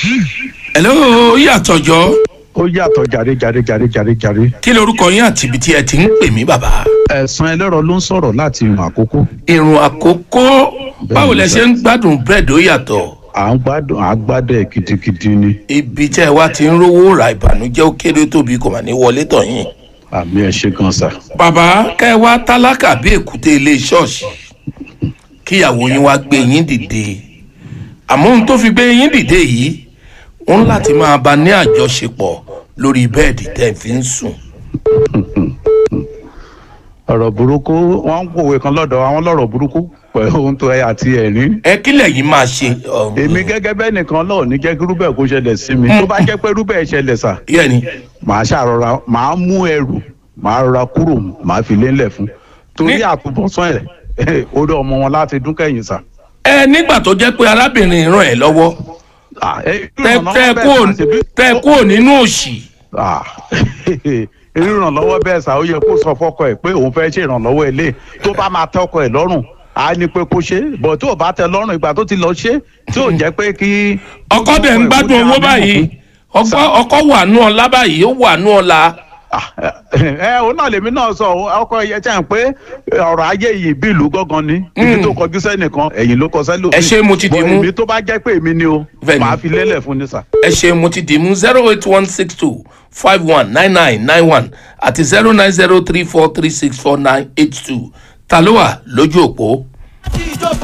hello yàtọ̀jọ́ ó yàtọ̀ jàre jàre jàre jàre jàre. kí lorúkọ yín àti ibi tí ẹ ti ń pè mí bàbá. ẹ̀sán ẹlẹ́rọ ló ń sọ̀rọ̀ láti ìrùn àkókò. ìrùn àkókò báwo lẹ ṣe ń gbádùn búrẹ́dì ó yàtọ̀ à ń gbádùn à ń gbádùn ẹ̀ gidigidi ni. ibi tẹ́ ẹ wá ti ń rówó ra ìbànújẹ́ ó kéré tóbi kò mà ní wọlé tọ̀ yín. àmì ẹ̀ ṣe gan sa. bàbá kẹ́ ẹ wá tálákà bí èkúté ilé ṣọ́ọ̀ṣì kíyàwó yín wá gbé yín dìde àmọ́ ohun tó fi gbé yín dìde yìí ó ń láti máa bá ní àjọṣepọ̀ lórí bẹ́ẹ̀dì tẹ́ ẹ fi ń sùn. ọ̀rọ̀ burúkú wọ́n ń pòwe kan lọ́dọ̀ àwọn lọ́rọ̀ burúkú pẹ̀lú ohun tó ẹ àti ẹ̀rín. ẹ kílẹ̀ yìí máa ṣe. um, èmi gẹ́gẹ́ bẹ́ẹ̀ nìkan lọ́ọ̀ ní jẹ́ kí rúbẹ̀ kó ṣẹlẹ̀ sí mi tó bá jẹ́ pé rúbẹ̀ ṣẹlẹ̀ sà yẹ́nì màá ṣàrọra màá mú ẹrù màá rọra kúrò màá fi lélẹ̀ fún torí Ní- àtúbọ̀sán ẹ̀ orí ọmọ wọn láti dún kẹ́yìn sà. ẹ nígbà tó jẹ́ pé arábìnrin ràn ẹ́ lọ́wọ́ Ah, ẹ- tẹ tẹ ìrànlọ́wọ́ kúrò bẹ́ẹ̀ sà, ṣebí- tẹ kúrò nínú òṣì Ah, ìrànlọ́wọ́ bẹ́ẹ̀ sà ó yẹ kó sọ fọ́kọ ẹ̀ pé òun fẹ́ ṣe ìrànlọ́wọ́ ilé tó bá máa tẹ ọkọ ẹ̀ lọ́rùn á ní pé kó ṣe é bọ̀ tí ò bá tẹ lọ́rùn ìgbà tó ti lọ ṣe é tí ò jẹ́ pé kí. ọkọ dẹ̀ ń gbádùn owó báyìí ọkọ ọkọ wà nù ọlá báyìí ó wà nù ọlá Ah, ẹ òun náà lèmi náà sọ ọkọ ẹ ṣe ń pé ọ̀rọ̀ ayé yìí bí ìlú gángan ni ibi tó kọjú sẹ́nìkan ẹ̀yìn ló kọ sẹ́lò. Ẹ ṣé, mo ti dì mú. èmi tó bá jẹ́ pé èmi ni o Bẹ́ẹ̀ni. màá fi lélẹ̀ fún ni sà. ẹ ṣe mo ti dì mú zero eight one six two five one nine nine nine one àti zero nine zero three four three six four nine eight two ta ló wà lójú òpó.